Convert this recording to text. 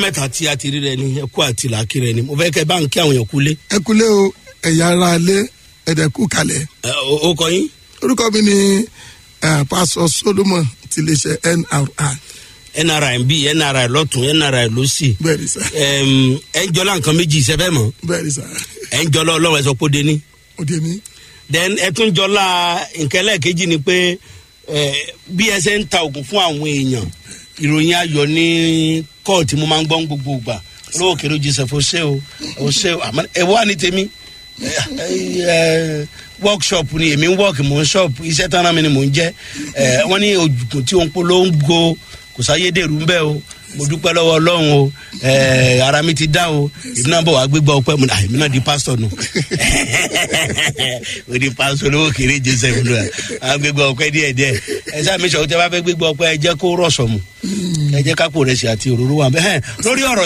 mẹ́ta tí a ti rí rẹ ni ẹkú àti làákì rẹ ni mo fẹ́ kẹ́ bá ń kí àwọn èèyàn kúlé. ẹ kúlé o ẹ̀yà ara alẹ́ ẹ̀dẹ̀kú kalẹ̀. ẹ, o o kọ yín. orúkọ mi ni eh, pásọ solomon ti lè ṣe nri nri ń bí nri lọ́tún nri lọ́sì. bẹ́ẹ̀ ni sá Ẹm, ẹ ń jọlá nǹkan méjì ìṣẹ́fẹ́ mọ́ bẹ́ẹ̀ ni sá ẹ ń jọlá ọlọ́run ẹ sọ pé ó dé ní. òde mi then ẹ tún jọlá nǹkan ẹlẹ́ẹ̀kejì ni pé ẹ, bí ẹ ṣe ń ta oògùn fún àwọn èèyàn ìròyìn ayọ̀ ní kóòtù mo máa ń gbọ́ ń gbogbo ìgbà olówó kèrè joseph ose o ose o àmọ́ ẹ wá ní tèmi ẹ, ẹ, workshop ni èmi ń work mò ń shop iṣẹ́ tán náà mi ni mò ń jẹ́ ẹ, wọ́n ní ògùn tí òun polongo kò sáyédèrú ń bẹ́ o mo dúpẹ́ lọ́wọ́ ọlọ́run o ẹ, ara mi ti dá o èmi náà bọ̀ wá gbégbá ọpẹ́ mu èmi náà di pásítọ̀ nù o di pásítọ̀ olówó kéré joseph nù à gbégbá ọpẹ́ díẹ̀ díẹ̀ ẹ sáà mi sọ tẹ bá fẹ́ gbégbá ọpẹ́ ẹ jẹ́ kó rọ̀ṣọ̀ mu ẹ jẹ́ kápò rẹ̀ sí àti òróró wa bẹ́ẹ̀ lórí ọ̀rọ̀